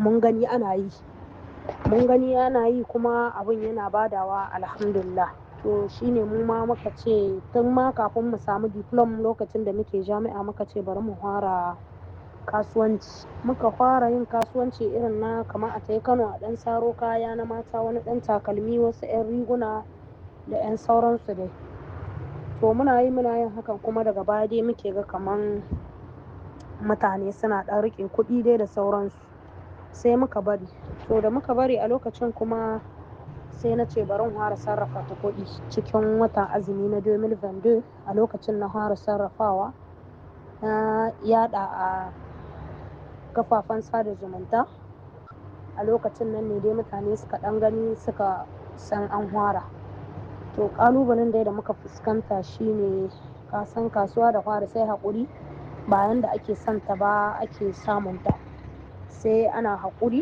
mun gani ana yi mun gani ana yi kuma abin yana badawa alhamdulillah to shine mu ma muka ce tun ma kafin mu samu diplom lokacin da muke jami'a muka ce bari mu fara kasuwanci muka fara yin kasuwanci irin na kamar a tayi kano a ɗan saro kaya na mata wani ɗan takalmi wasu 'yan riguna da 'yan sauransu dai to muna yi muna yin hakan kuma daga baya dai muke ga kaman mutane suna ɗan riƙe kuɗi dai da sauransu sai muka bari to da muka bari a lokacin kuma sai na ce bari fara sarrafa ta kuɗi cikin watan azumi na 2022 a lokacin na fara sarrafawa na yada a kafafen sada zumunta a lokacin nan ne dai mutane suka ɗan gani suka san an fara to ƙalubalen dai da muka fuskanta shine kasan kasuwa da fara sai haƙuri bayan da ake son ta ba ake samun ta sai ana haƙuri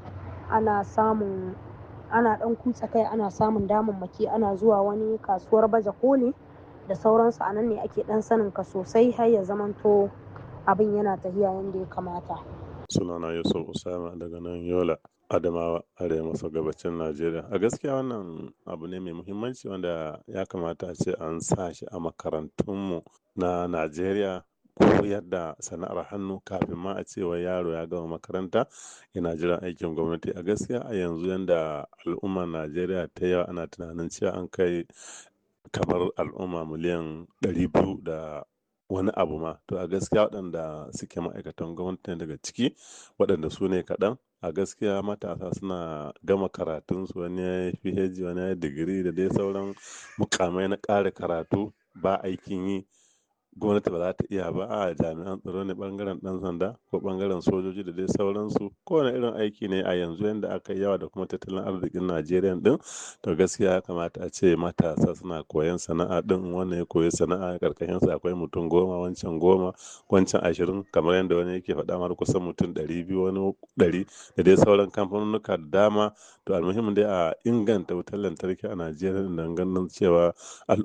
ana samun ana ɗan kutsa kai ana samun damammaki ana zuwa wani kasuwar baje koli da sauransu a nan ne ake ɗan sanin ka sosai har ya zamanto abin yana tafiya yadda ya kamata sunana yusuf usama daga nan yola adamawa arewa maso gabacin najeriya a gaskiya wannan abu ne mai muhimmanci wanda ya kamata a ce an sa shi a makarantunmu na najeriya koyar da sana'ar hannu kafin ma a ce wai yaro ya gama makaranta yana jiran aikin gwamnati a gaskiya a yanzu yanda al'ummar najeriya ta yawa ana tunanin cewa an kai kamar al'umma miliyan ɗari biyu da wani abu ma to a gaskiya waɗanda suke ma'aikatan gwamnati daga ciki waɗanda su ne kaɗan a gaskiya matasa suna gama karatunsu wani ya yi phd wani ya yi digiri da dai sauran mukamai na ƙara karatu ba aikin yi gwamnati ba za ta iya ba a jami'an tsaro ne bangaren dan sanda ko bangaren sojoji da dai sauransu kowane irin aiki ne a yanzu yadda aka yi yawa da kuma tattalin arzikin najeriya din to gaskiya ya kamata a ce matasa suna koyan sana'a din wannan ya koyi sana'a karkashin sa akwai mutum goma wancan goma wancan ashirin kamar yadda wani yake faɗa mar kusan mutum ɗari biyu wani ɗari da dai sauran kamfanonuka da dama to almuhimmin dai a inganta wutar lantarki a najeriya don ganin cewa